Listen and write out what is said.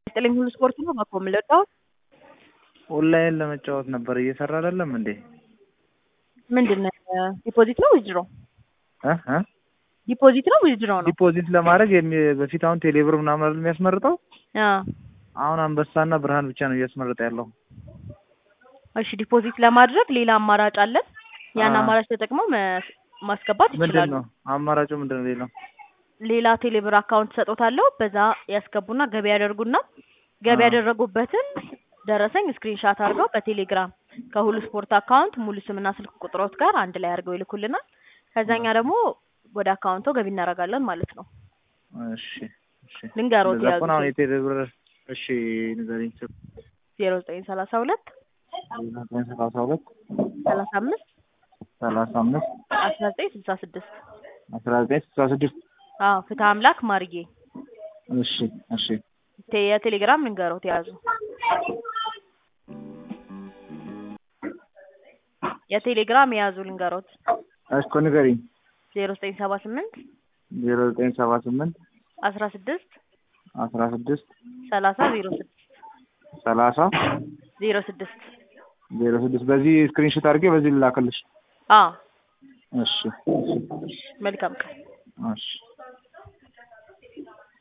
ጥልኝ ሁሉ ስፖርት ነው በኮ የምለቀው ኦንላይን ለመጫወት ነበር እየሰራ አይደለም እንዴ? ምንድን ነው ዲፖዚት ነው ዊዝድሮ እ እ ዲፖዚት ነው ዊዝድሮ ነው ዲፖዚት ለማድረግ የሚ- በፊት አሁን ቴሌብር ምናምን አይደል የሚያስመርጠው? አ አሁን አንበሳና ብርሃን ብቻ ነው እያስመረጠ ያለው። እሺ ዲፖዚት ለማድረግ ሌላ አማራጭ አለን ያን አ። አማራጭ ተጠቅመው መ- ማስገባት ምንድን ይችላሉ ነው አማራጩ? ምንድን ነው ሌላው? ሌላ ቴሌብር አካውንት ሰጦታለሁ በዛ ያስገቡና ገቢ ያደርጉና ገቢ አ። ያደረጉበትን ደረሰኝ ስክሪንሻት አድርገው በቴሌግራም ከሁሉ ስፖርት አካውንት ሙሉ ስምና ስልክ ቁጥሮት ጋር አንድ ላይ አድርገው ይልኩልናል ከዛኛ ደግሞ ወደ አካውንቶ ገቢ እናደርጋለን ማለት ነው እሺ እሺ። ልንገሮት እንደዛ ያዙ ከሆነ አሁን የቴሌብር እሺ ንገሪኝ። ዜሮ ዘጠኝ ሰላሳ ሁለት ዘጠኝ ሰላሳ ሁለት ሰላሳ አምስት ሰላሳ አምስት አስራ ዘጠኝ ስልሳ ስድስት አስራ ዘጠኝ ስልሳ ስድስት አዎ ፍትህ አምላክ ማርዬ እሺ እሺ ቴ- የቴሌግራም ልንገሮት የያዙ የቴሌግራም የያዙ ልንገሮት እኮ ንገሪኝ። ዜሮ ዘጠኝ ሰባ ስምንት ዜሮ ዘጠኝ ሰባ ስምንት አስራ ስድስት አስራ ስድስት ሰላሳ ዜሮ ስድስት ሰላሳ ዜሮ ስድስት ዜሮ ስድስት በዚህ ስክሪንሾት አድርጌ በዚህ ልላክልሽ። አዎ እሺ መልካም ቀን እሺ